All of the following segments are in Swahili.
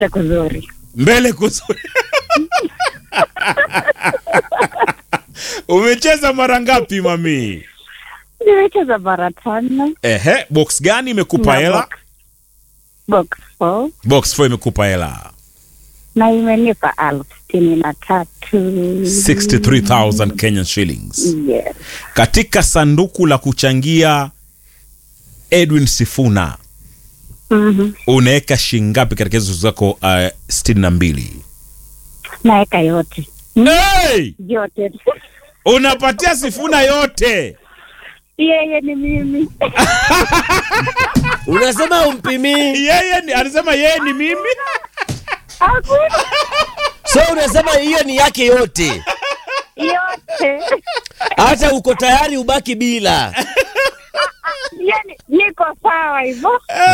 kuzuri. mbele kuzuri umecheza mara ngapi mami Nimecheza mara tano. ehe box gani imekupa na hela box- Box four box 4 imekupa hela na imenipa elfu sitini na tatu 63000 kenyan shillings Yes. katika sanduku la kuchangia edwin sifuna Mhm. unaweka shingapi katika hizo zako uh, sitini na mbili Naweka yote hey! yote. unapatia sifuna yote Yeye ni mimi. unasema umpimii yeye ni, anasema yeye ni mimi Hakuna so unasema hiyo ni yake yote yote. hata uko tayari ubaki bila Yani niko sawa hivyo.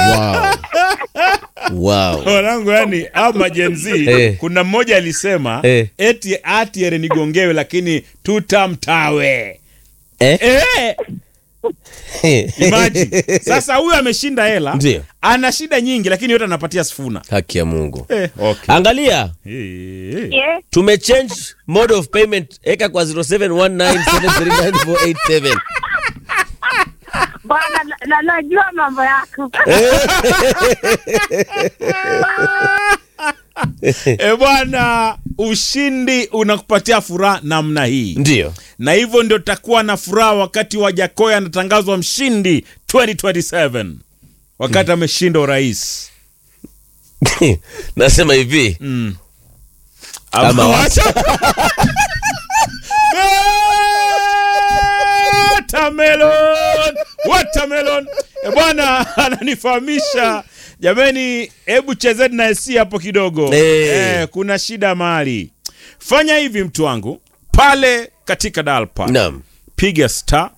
wow. wow. wanangu yani au majenzi Eh. kuna mmoja alisema Eh. eti atiere nigongewe lakini tutamtawe Eh? eh, imagine. sasa huyu ameshinda hela Ndio. ana shida nyingi lakini yote anapatia sifuna haki ya mungu eh, okay. angalia Eh, eh. Yeah. tumechange mode of payment eka kwa 0719739487 Bwana na- na najua mambo yako. e bwana ushindi unakupatia furaha namna hii ndio na hivyo ndio takuwa na furaha wakati wa jakoya anatangazwa mshindi 2027 wakati ameshinda urais nasema hivi Ama Ama wacha. Watermelon! Watermelon! E bwana ananifahamisha jameni hebu chezeni na esi hapo kidogo Eh. eh, kuna shida mahali fanya hivi mtu wangu pale katika dalpa naam piga star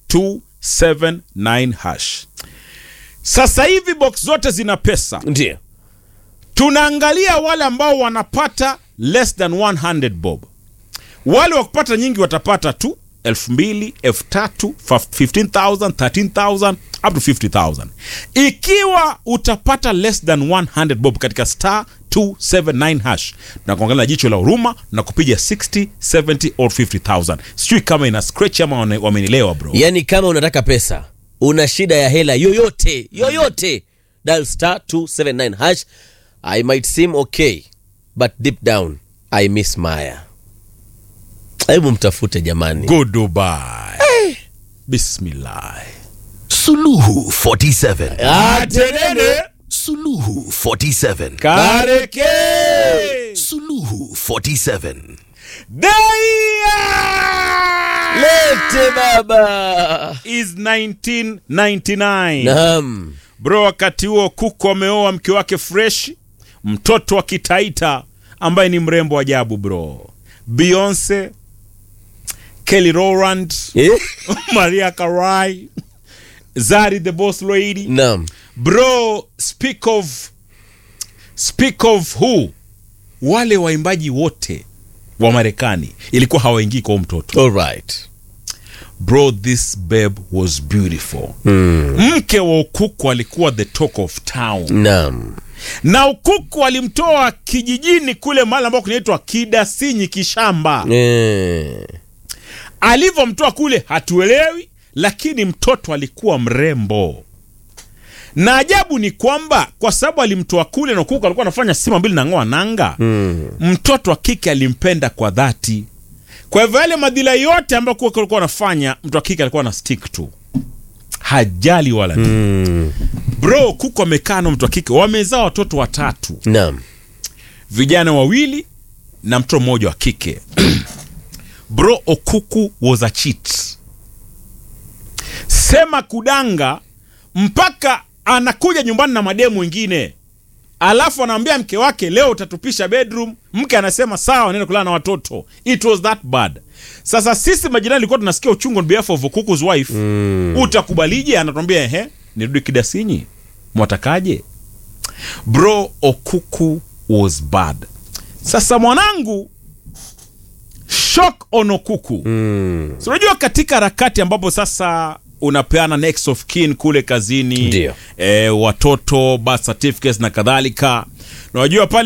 279 hash sasa hivi box zote zina pesa ndio tunaangalia wale ambao wanapata less than 100 bob wale wa kupata nyingi watapata tu 2000 3000 15000 13000 up to 50000 ikiwa utapata less than 100 bob katika star 279 hash na kuangalia na jicho la huruma na kupiga 60 70 or 50000 sijui kama ina scratch ama wane- wamenielewa bro yaani kama unataka pesa una shida ya hela yoyote yoyote dial star 279 hash i might seem okay but deep down i miss maya hebu mtafute jamani go dubai bismillah Suluhu 47. atenene Suluhu 47. kareke Suluhu 47. Daya lete baba is 1999 naam bro wakati huo kuko ameoa mke wake fresh mtoto wa kitaita ambaye ni mrembo ajabu bro beyonce kelly rowland eh? maria karai zari the boss lady naam bro speak of speak of who wale waimbaji wote wa marekani ilikuwa hawaingii kwa huyu mtoto alright bro this babe was beautiful mke wa ukuku alikuwa the talk of town naam na ukuku alimtoa kijijini kule mahali ambao kunaitwa kidasinyi kishamba eh. alivyomtoa kule hatuelewi lakini mtoto alikuwa mrembo na ajabu ni kwamba kwa sababu alimtoa kule na kuku alikuwa anafanya sima mbili na ng'oa nanga mm. mtoto wa kike alimpenda kwa dhati kwa hivyo yale madhila yote ambayo kuku alikuwa anafanya mtu wa kike alikuwa na stick tu hajali wala mm. bro kuku amekaa na mtu wa kike wamezaa watoto watatu naam vijana wawili na mtoto mmoja wa kike bro okuku was a cheat sema kudanga mpaka anakuja nyumbani na mademu wengine alafu anaambia mke wake leo utatupisha bedroom mke anasema sawa nenda kulala na watoto it was that bad sasa sisi majirani ilikuwa tunasikia uchungu on behalf of okuku's wife mm. utakubalije anatuambia ehe nirudi kidasinyi mwatakaje bro okuku was bad sasa mwanangu shock on okuku mm. so unajua katika harakati ambapo sasa unapeana next of kin kule kazini Ndio. e, watoto birth certificates na kadhalika. Unajua pale